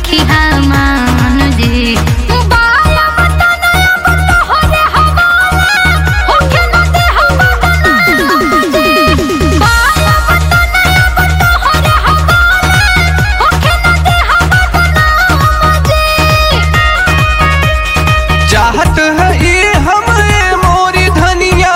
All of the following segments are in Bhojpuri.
रखी मान जी बाया वतन अब तोहरे हवाले, होखे न देह बदनाम जी। बाया वतन अब तोहरे हवाले, होखे न देह बदनाम जी। चाहत है ये हमें मोरी धनिया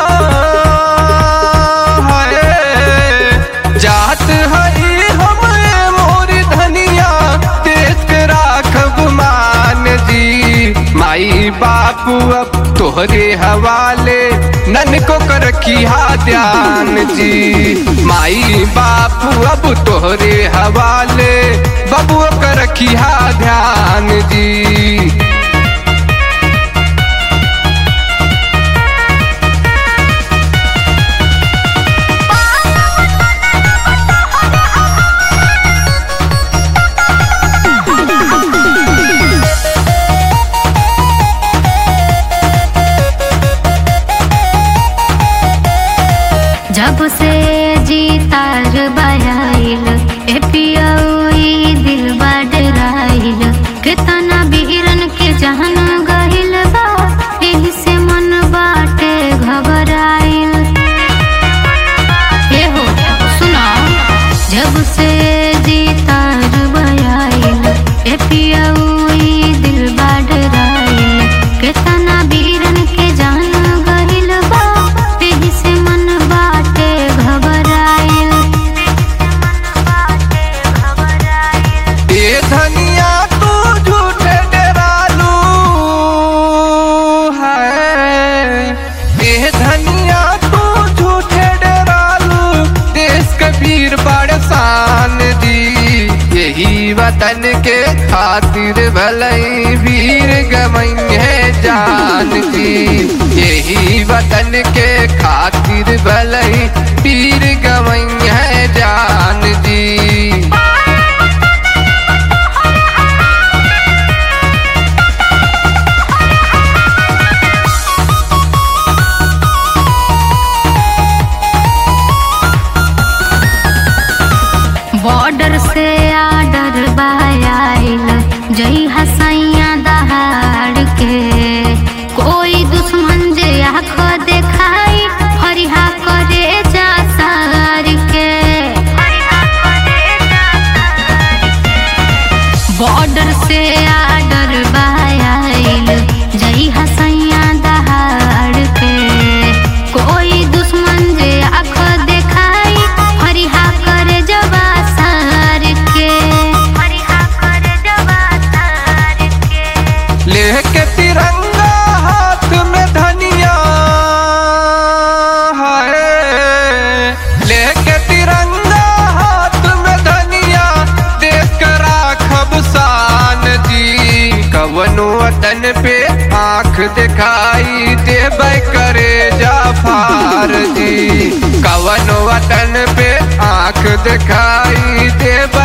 है चाहत है ये हमें मोरी धनिया देश के राखब मान जी माई बापू अब तोहरे हवाले नन को कर किया ध्यान जी माई बापू अब तोहरे हवाले बबुआ कर किया ध्यान जी जब से जीतार बयाइल ए पियई दिल बाडराइल कितना बीरन के जहन गहिल बा एही से मन बाटे घबराइल ए हो सुना जब से जीतार बयाइल ए पियई दिल बाडराइल कितना बीरन के जान गहिल बा एही से मन बाटे घबराइल ये धनिया तू झूठे डरालू है ये धनिया तू झूठे डरालू देश कबीर बड़सान दी यही वतन के खातिर भलई वीर गमई है जान दी यही वतन के खातिर भलई वीर गमई है जान दी बॉर्डर से आर्डर बायाइल जई हसैया दहाड़ के कोई दुश्मन जे आँख देखाई फरिहा करे जा सार के बॉर्डर से आर्डर बायाइल जई हसैया दहाड़ के कोई दुश्मन जे आँख देखाई फरिहा करे जबा सार के फरिहा करे जबा सार के लेके तिरंगा हाथ में धनिया है लेके तिरंगा हाथ में धनिया देश का राखब शान जी कवनो वतन पे आंख दिखाई देबै करे जाफार जी कवनो वतन पे आंख दिखाई देबै